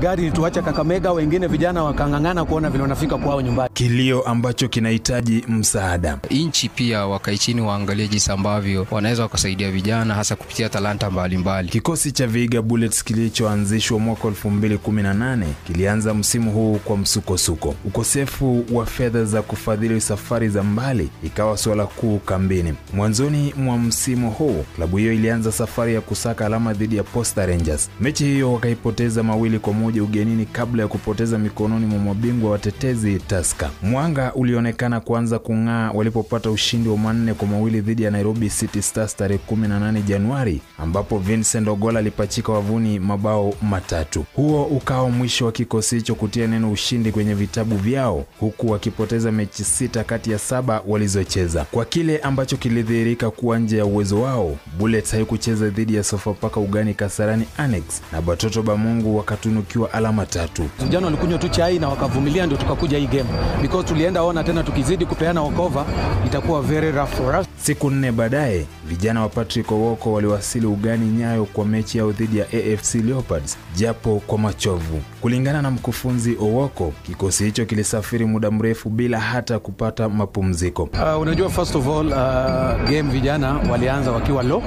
gari ilituacha Kakamega, wengine vijana wakang'ang'ana kuona vile wanafika kwao nyumbani. kilio ambacho kinahitaji msaada. Nchi pia wakae chini waangalie jinsi ambavyo wanaweza wakasaidia vijana hasa kupitia talanta mbalimbali. Kikosi cha Vihiga Bullets kilichoanzishwa mwaka 2018 kilianza msimu huu kwa msukosuko. Ukosefu wa fedha za kufadhili safari za mbali ikawa suala kuu kambini. Mwanzoni mwa msimu huu klabu hiyo ilianza safari ya kusaka alama dhidi ya Posta Rangers. Mechi hiyo wakaipoteza mawili kwa moja ugenini kabla ya kupoteza mikononi mwa mabingwa watetezi Tusker. Mwanga ulionekana kuanza kung'aa walipopata ushindi wa manne kwa mawili dhidi ya Nairobi City Stars tarehe 18 Januari, ambapo Vincent Ogola alipachika wavuni mabao matatu. Huo ukawa mwisho wa kikosi hicho kutia neno ushindi kwenye vitabu vyao, huku wakipoteza mechi sita kati ya saba walizocheza. Kwa kile ambacho kilidhihirika kuwa nje ya uwezo wao, Bullets haikucheza dhidi ya Sofapaka ugani Kasarani Annex na Batoto Bamungu wakatunukiwa alama tatu. Vijana walikunywa tu chai na wakavumilia, ndio tukakuja hii game because tulienda ona tena, tukizidi kupeana okova itakuwa very rough for us. Siku nne baadaye vijana wa Patrick Owoko waliwasili ugani Nyayo kwa mechi yao dhidi ya AFC Leopards japo kwa machovu. Kulingana na mkufunzi Owoko, kikosi hicho kilisafiri muda mrefu bila hata kupata mapumziko. Uh, unajua first of all uh, game vijana walianza wakiwa low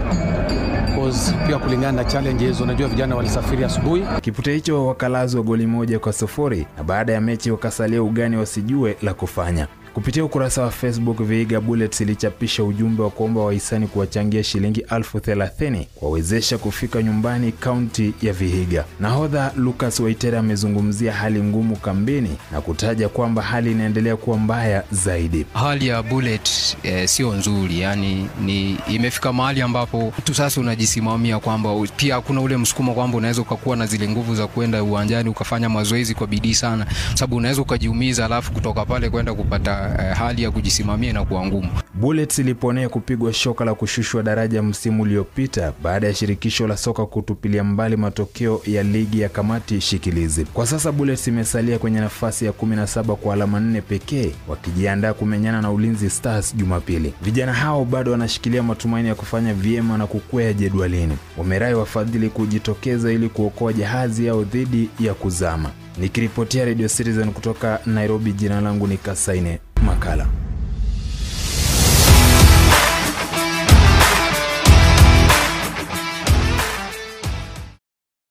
cause pia kulingana na challenges, unajua vijana walisafiri asubuhi Kipute hicho wakalazwa goli moja kwa sufuri na baada ya mechi wakasalia ugani wasijue la kufanya. Kupitia ukurasa wa Facebook, Vihiga Bullets ilichapisha ujumbe wa kuomba wahisani kuwachangia shilingi elfu thelathini kuwawezesha kufika nyumbani kaunti ya Vihiga. Nahodha Lucas Waitere amezungumzia hali ngumu kambini na kutaja kwamba hali inaendelea kuwa mbaya zaidi. Hali ya Bullet eh, sio nzuri, yani ni imefika mahali ambapo mtu sasa unajisimamia kwamba u- pia kuna ule msukumo kwamba unaweza ukakuwa na zile nguvu za kwenda uwanjani ukafanya mazoezi kwa bidii sana, sababu unaweza ukajiumiza, alafu kutoka pale kwenda kupata eh, hali ya kujisimamia na kuwa ngumu. Bullets iliponea kupigwa shoka la kushushwa daraja msimu uliopita baada ya shirikisho la soka kutupilia mbali matokeo ya ligi ya kamati shikilizi. Kwa sasa Bullets imesalia kwenye nafasi ya 17 kwa alama nne pekee, wakijiandaa kumenyana na Ulinzi Stars Jumapili. Vijana hao bado wanashikilia matumaini ya kufanya vyema na kukwea jedwalini. Wamerai wafadhili kujitokeza ili kuokoa jahazi yao dhidi ya kuzama. Nikiripotia Radio Citizen kutoka Nairobi, jina langu ni Kasaine Makala.